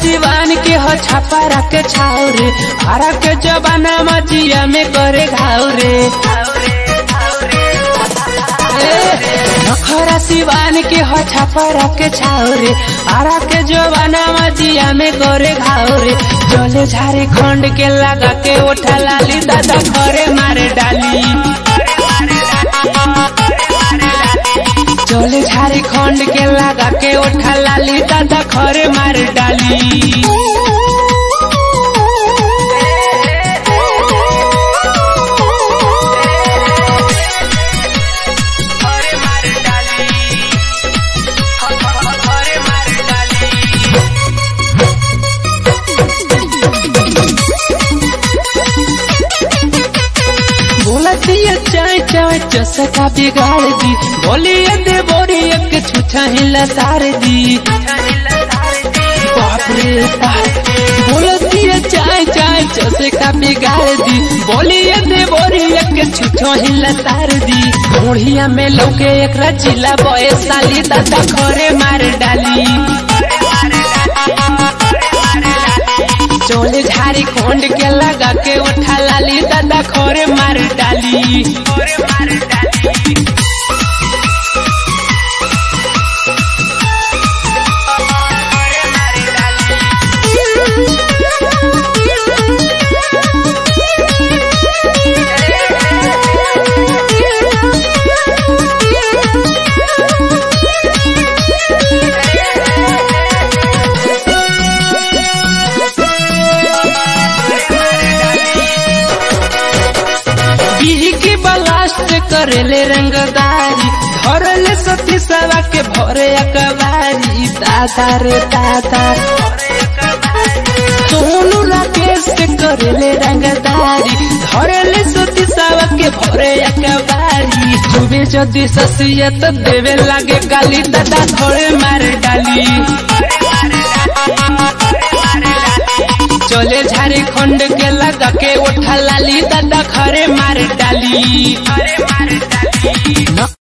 सिवान के हो छापा के छाव रे हरा के जबाना मजिया में करे घाव रे नखरा सिवान के हो छापा के छाव रे हरा के जबाना मजिया में करे घाव रे चले झारे खंड के लगा के उठा लाली दादा घरे मारे डाली चले झारे खंड के लगा के उठा लाली दादा घरे मार डाली बोलतिया चाय चाय चसका बिगाड़ दी बोलिए दे बोरी एक छुछा हिला सार दी बाप रे बाप बोलतिया चाय चाय चसका बिगाड़ दी बोलिए दे बोरी एक छुछो हिला सार दी मोढ़िया में लौके एक रचिला बॉय साली दादा खरे मार डाली चोले झारी खोंड के लगा के उठा लाली दादा खोरे मार डाली बिही की बलास्ट करेले रंगदारी धरले सती सवा के भरे अकबारी दादा रे दादा सोनू राकेश के करेले रंगदारी धरले सती सवा के भरे अकबारी सुबह जदि ससियत देवे लागे गाली दादा धरे मार डाली चले झारे खंड के लगा के उठा लाली दादा खरे मार डाली